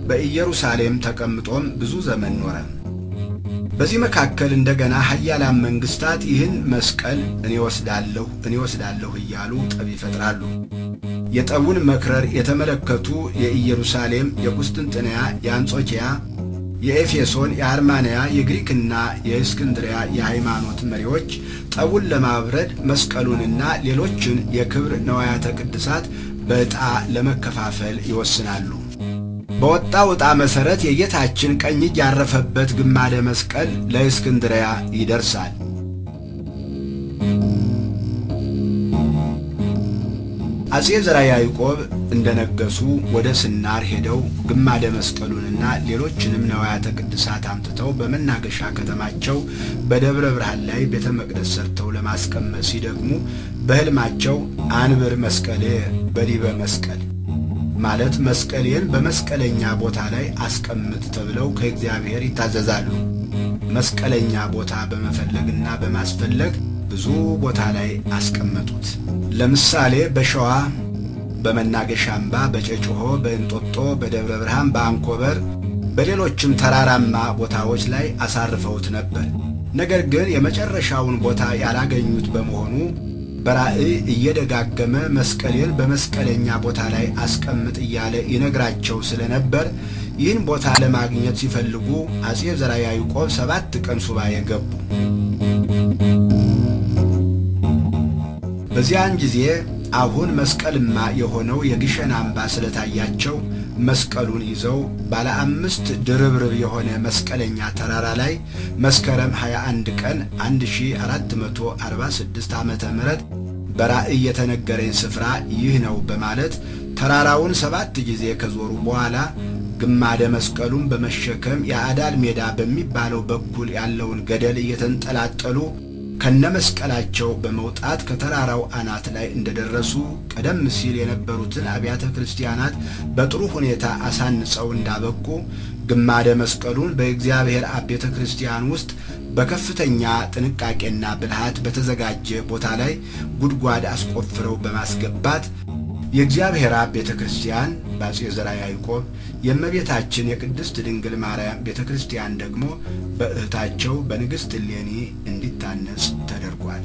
በኢየሩሳሌም ተቀምጦም ብዙ ዘመን ኖረ። በዚህ መካከል እንደገና ኃያላን መንግስታት ይህን መስቀል እኔ ወስዳለሁ እኔ ወስዳለሁ እያሉ ጠብ ይፈጥራሉ። የጠቡን መክረር የተመለከቱ የኢየሩሳሌም፣ የቁስጥንጥንያ፣ የአንጾኪያ፣ የኤፌሶን፣ የአርማንያ፣ የግሪክና የእስክንድሪያ የሃይማኖት መሪዎች ጠቡን ለማብረድ መስቀሉንና ሌሎችን የክብር ነዋያተ ቅድሳት በዕጣ ለመከፋፈል ይወስናሉ። በወጣው ዕጣ መሠረት የጌታችን ቀኝ እጅ ያረፈበት ግማደ መስቀል ለእስክንድሪያ ይደርሳል። አጼ ዘርዓ ያዕቆብ እንደነገሱ ወደ ስናር ሄደው ግማደ መስቀሉንና ሌሎችንም ነዋያተ ቅድሳት አምጥተው በመናገሻ ከተማቸው በደብረ ብርሃን ላይ ቤተ መቅደስ ሰርተው ለማስቀመጥ ሲደግሙ በሕልማቸው አንብር መስቀሌ በዲበ መስቀል ማለት መስቀሌን በመስቀለኛ ቦታ ላይ አስቀምጥ ተብለው ከእግዚአብሔር ይታዘዛሉ። መስቀለኛ ቦታ በመፈለግና በማስፈለግ ብዙ ቦታ ላይ አስቀመጡት። ለምሳሌ በሸዋ በመናገሻ አምባ፣ በጨጭሆ፣ በእንጦጦ፣ በደብረ ብርሃን፣ በአንኮበር፣ በሌሎችም ተራራማ ቦታዎች ላይ አሳርፈውት ነበር። ነገር ግን የመጨረሻውን ቦታ ያላገኙት በመሆኑ በራእይ እየደጋገመ መስቀሌን በመስቀለኛ ቦታ ላይ አስቀምጥ እያለ ይነግራቸው ስለነበር ይህን ቦታ ለማግኘት ሲፈልጉ አጼ ዘርዓ ያዕቆብ ሰባት ቀን ሱባኤ ገቡ። በዚያን ጊዜ አሁን መስቀልማ የሆነው የግሸን አምባ ስለታያቸው መስቀሉን ይዘው ባለ አምስት ድርብርብ የሆነ መስቀለኛ ተራራ ላይ መስከረም 21 ቀን 1446 ዓመተ ምህረት በራእይ የተነገረኝ ስፍራ ይህ ነው በማለት ተራራውን ሰባት ጊዜ ከዞሩ በኋላ ግማደ መስቀሉን በመሸከም የአዳል ሜዳ በሚባለው በኩል ያለውን ገደል እየተንጠላጠሉ ከነመስቀላቸው በመውጣት ከተራራው አናት ላይ እንደደረሱ ቀደም ሲል የነበሩትን አብያተ ክርስቲያናት በጥሩ ሁኔታ አሳንጸው እንዳበቁ ግማደ መስቀሉን በእግዚአብሔር አብ ቤተ ክርስቲያን ውስጥ በከፍተኛ ጥንቃቄና ብልሃት በተዘጋጀ ቦታ ላይ ጉድጓድ አስቆፍረው በማስገባት የእግዚአብሔር አብ ቤተ ክርስቲያን በአጼ ዘርዓ ያዕቆብ የእመቤታችን የቅድስት ድንግል ማርያም ቤተ ክርስቲያን ደግሞ በእህታቸው በንግሥት እሌኒ እንዲታነጽ ተደርጓል።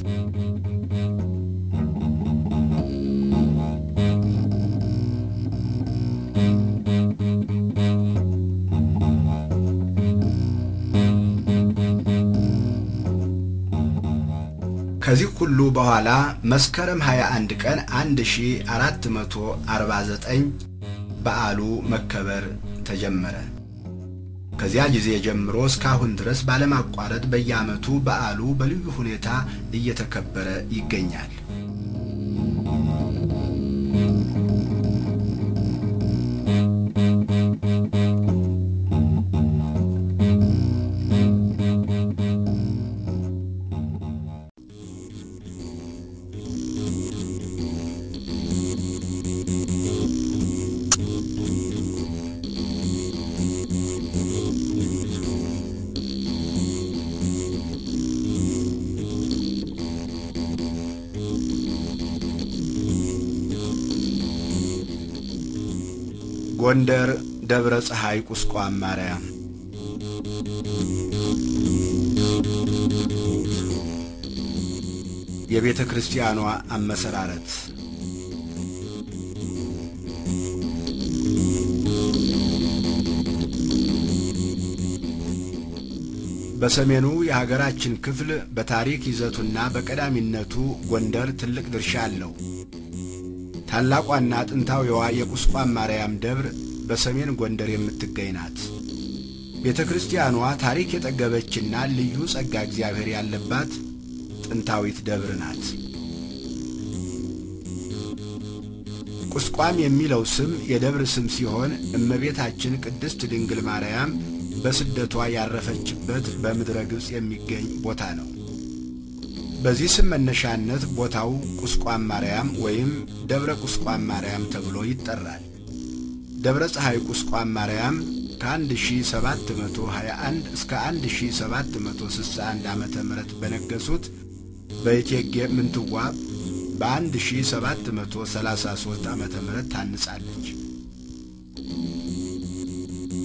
ከዚህ ሁሉ በኋላ መስከረም 21 ቀን 1449 በዓሉ መከበር ተጀመረ። ከዚያ ጊዜ ጀምሮ እስካሁን ድረስ ባለማቋረጥ በየዓመቱ በዓሉ በልዩ ሁኔታ እየተከበረ ይገኛል። ጎንደር ደብረ ፀሐይ ቁስቋም ማርያም የቤተ ክርስቲያኗ አመሰራረት በሰሜኑ የሀገራችን ክፍል በታሪክ ይዘቱና በቀዳሚነቱ ጎንደር ትልቅ ድርሻ አለው። ታላቋና ጥንታዊዋ የቁስቋም ማርያም ደብር በሰሜን ጎንደር የምትገኝ ናት። ቤተ ክርስቲያኗ ታሪክ የጠገበችና ልዩ ጸጋ እግዚአብሔር ያለባት ጥንታዊት ደብር ናት። ቁስቋም የሚለው ስም የደብር ስም ሲሆን እመቤታችን ቅድስት ድንግል ማርያም በስደቷ ያረፈችበት በምድረ ግብፅ የሚገኝ ቦታ ነው። በዚህ ስም መነሻነት ቦታው ቁስቋም ማርያም ወይም ደብረ ቁስቋም ማርያም ተብሎ ይጠራል። ደብረ ፀሐይ ቁስቋም ማርያም ከ1721 እስከ 1761 ዓ ም በነገሱት በእቴጌ ምንትዋብ በ1733 ዓ ም ታንጻለች።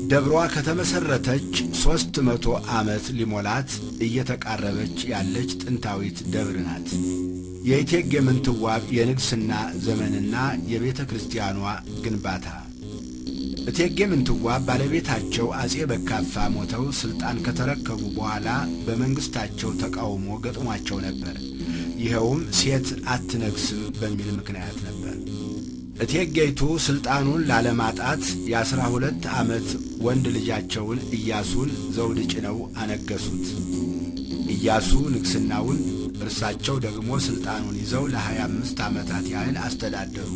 ደብሯ ከተመሠረተች ሦስት መቶ ዓመት ሊሞላት እየተቃረበች ያለች ጥንታዊት ደብር ናት። የእቴጌ ምንትዋብ የንግሥና ዘመንና የቤተ ክርስቲያኗ ግንባታ እቴጌ ምንትዋብ ባለቤታቸው አጼ በካፋ ሞተው ሥልጣን ከተረከቡ በኋላ በመንግሥታቸው ተቃውሞ ገጥሟቸው ነበር። ይኸውም ሴት አትነግስም በሚል ምክንያት ነበር። እቴጌይቱ ሥልጣኑን ላለማጣት የአሥራ ሁለት ዓመት ወንድ ልጃቸውን ኢያሱን ዘውድ ጭነው አነገሱት። ኢያሱ ንግሥናውን፣ እርሳቸው ደግሞ ሥልጣኑን ይዘው ለሀያ አምስት ዓመታት ያህል አስተዳደሩ።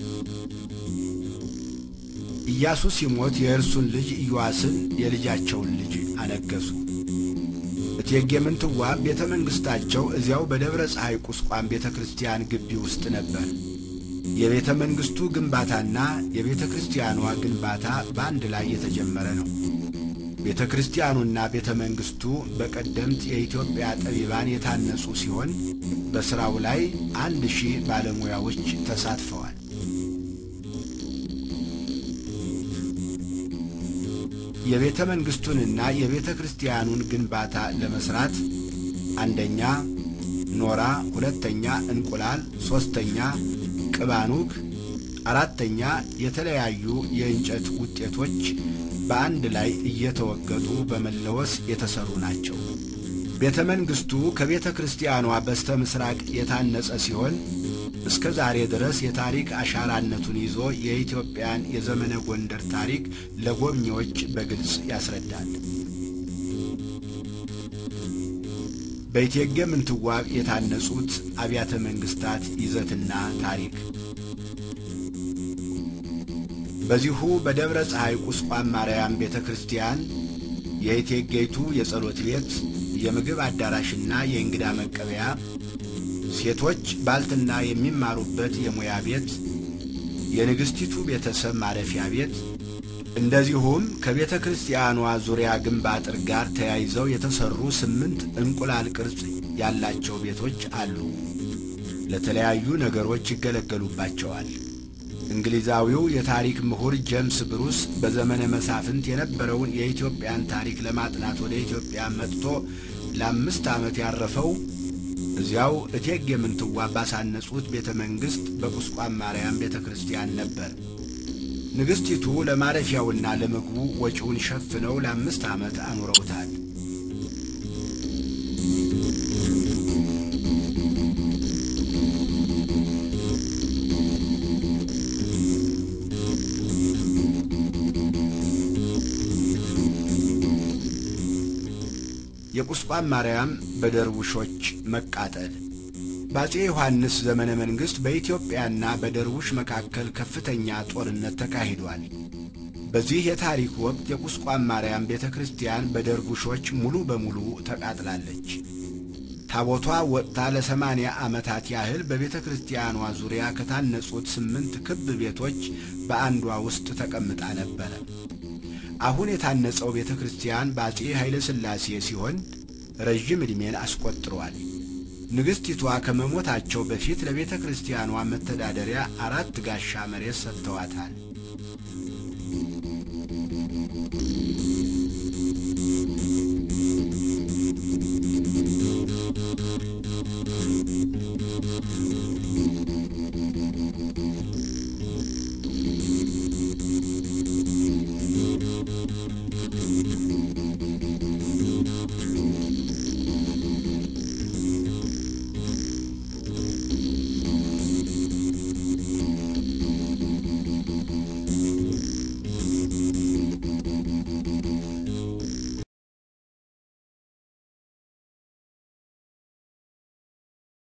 ኢያሱ ሲሞት የእርሱን ልጅ ኢዮአስን የልጃቸውን ልጅ አነገሱ። እቴጌ ምንትዋብ ቤተ መንግሥታቸው እዚያው በደብረ ፀሐይ ቁስቋም ቤተ ክርስቲያን ግቢ ውስጥ ነበር። የቤተ መንግሥቱ ግንባታና የቤተ ክርስቲያኗ ግንባታ በአንድ ላይ የተጀመረ ነው። ቤተ ክርስቲያኑና ቤተ መንግሥቱ በቀደምት የኢትዮጵያ ጠቢባን የታነጹ ሲሆን በሥራው ላይ አንድ ሺህ ባለሙያዎች ተሳትፈዋል። የቤተ መንግሥቱንና የቤተ ክርስቲያኑን ግንባታ ለመሥራት አንደኛ ኖራ፣ ሁለተኛ እንቁላል፣ ሦስተኛ ቅባኑግ፣ አራተኛ የተለያዩ የእንጨት ውጤቶች በአንድ ላይ እየተወገጡ በመለወስ የተሠሩ ናቸው። ቤተ መንግሥቱ ከቤተ ክርስቲያኗ በስተ ምሥራቅ የታነጸ ሲሆን እስከ ዛሬ ድረስ የታሪክ አሻራነቱን ይዞ የኢትዮጵያን የዘመነ ጎንደር ታሪክ ለጎብኚዎች በግልጽ ያስረዳል። በእቴጌ ምንትዋብ የታነጹት አብያተ መንግሥታት ይዘትና ታሪክ በዚሁ በደብረ ፀሐይ ቁስቋም ማርያም ቤተ ክርስቲያን የእቴጌይቱ የጸሎት ቤት፣ የምግብ አዳራሽና የእንግዳ መቀበያ ሴቶች ባልትና የሚማሩበት የሙያ ቤት፣ የንግሥቲቱ ቤተሰብ ማረፊያ ቤት፣ እንደዚሁም ከቤተ ክርስቲያኗ ዙሪያ ግንብ አጥር ጋር ተያይዘው የተሠሩ ስምንት እንቁላል ቅርጽ ያላቸው ቤቶች አሉ። ለተለያዩ ነገሮች ይገለገሉባቸዋል። እንግሊዛዊው የታሪክ ምሁር ጄምስ ብሩስ በዘመነ መሳፍንት የነበረውን የኢትዮጵያን ታሪክ ለማጥናት ወደ ኢትዮጵያ መጥቶ ለአምስት ዓመት ያረፈው እዚያው እቴጌ ምንትዋብ ባሳነጹት ቤተ መንግሥት በቁስቋም ማርያም ቤተ ክርስቲያን ነበር። ንግሥቲቱ ለማረፊያውና ለምግቡ ወጪውን ሸፍነው ለአምስት ዓመት አኑረውታል። የቁስቋም ማርያም በደርቡሾች መቃጠል በአፄ ዮሐንስ ዘመነ መንግሥት በኢትዮጵያና በደርቡሽ መካከል ከፍተኛ ጦርነት ተካሂዷል። በዚህ የታሪክ ወቅት የቁስቋም ማርያም ቤተ ክርስቲያን በደርቡሾች ሙሉ በሙሉ ተቃጥላለች። ታቦቷ ወጥታ ለሰማንያ ዓመታት ያህል በቤተ ክርስቲያኗ ዙሪያ ከታነጹት ስምንት ክብ ቤቶች በአንዷ ውስጥ ተቀምጣ ነበረ። አሁን የታነጸው ቤተ ክርስቲያን በአፄ ኃይለ ሥላሴ ሲሆን ረዥም ዕድሜን አስቆጥሯል። ንግሥቲቷ ከመሞታቸው በፊት ለቤተ ክርስቲያኗ መተዳደሪያ አራት ጋሻ መሬት ሰጥተዋታል።